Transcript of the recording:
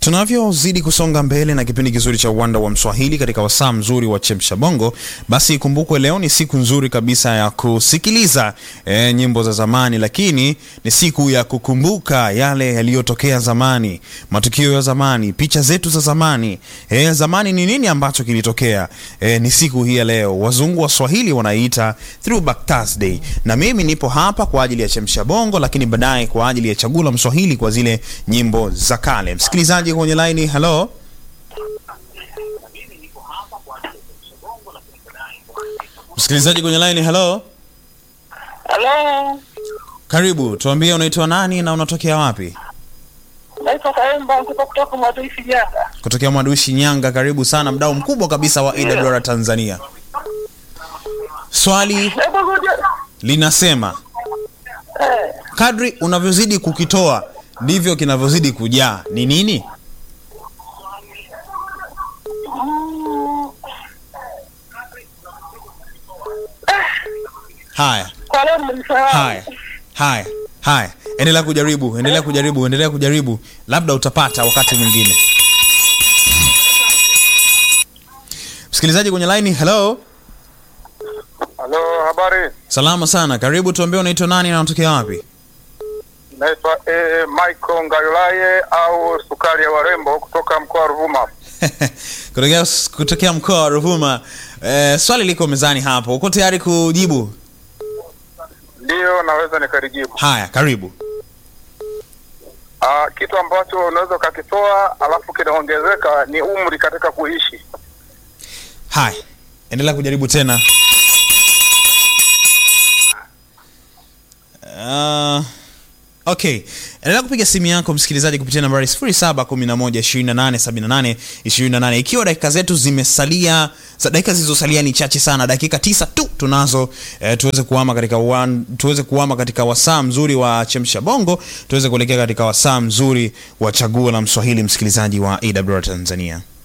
Tunavyozidi kusonga mbele na kipindi kizuri cha uwanda wa Mswahili katika wasaa mzuri wa Chemsha Bongo, basi ikumbukwe leo ni siku nzuri kabisa ya kusikiliza e, nyimbo za zamani, lakini ni siku ya kukumbuka yale yaliyotokea zamani, matukio ya zamani, picha zetu za zamani. E, zamani ni nini ambacho kilitokea? E, ni siku hii ya leo, wazungu wa Swahili wanaiita Throwback Thursday, na mimi nipo hapa kwa ajili ya Chemsha Bongo, lakini baadaye kwa ajili ya chaguo la Mswahili kwa zile nyimbo za kale. Msikilizaji kwenye laini, hello. Msikilizaji kwenye laini, hello. Halo, Karibu, tuambie unaitwa nani na unatokea wapi? naitwa Kaemba Nkupa kutoka Mwadui Shinyanga. Kutokea Mwadui Shinyanga. Karibu sana, mdau mkubwa kabisa wa AWR Tanzania. Swali Hebu rudia. linasema Eh, kadri unavyozidi kukitoa ndivyo kinavyozidi kujaa. Ni nini? mm, Haya, kwa leo nimenisahau. haya, haya, haya, endelea kujaribu, endelea kujaribu, endelea kujaribu, labda utapata wakati mwingine. Msikilizaji kwenye line, hello. Halo, habari. Salama sana, karibu. Tuambie unaitwa nani na unatokea wapi? Naitwa eh, Michael Ngayolaye au sukari ya warembo kutoka mkoa wa Ruvuma. kutokea, kutokea mkoa wa Ruvuma. Eh, swali liko mezani hapo, uko tayari kujibu? Ndiyo, naweza nikalijibu. Haya, karibu. Ah, kitu ambacho unaweza ukakitoa alafu kinaongezeka ni umri katika kuishi. Haya, endelea kujaribu tena. Uh, okay, endelea kupiga simu yako msikilizaji kupitia nambari 0711287828 ikiwa dakika zetu zimesalia za dakika zilizosalia ni chache sana, dakika tisa tu tunazo eh, tuweze kuama katika wan, tuweze kuama katika wasaa mzuri wa chemsha bongo, tuweze kuelekea katika wasaa mzuri wa chaguo la Mswahili, msikilizaji wa AWR Tanzania.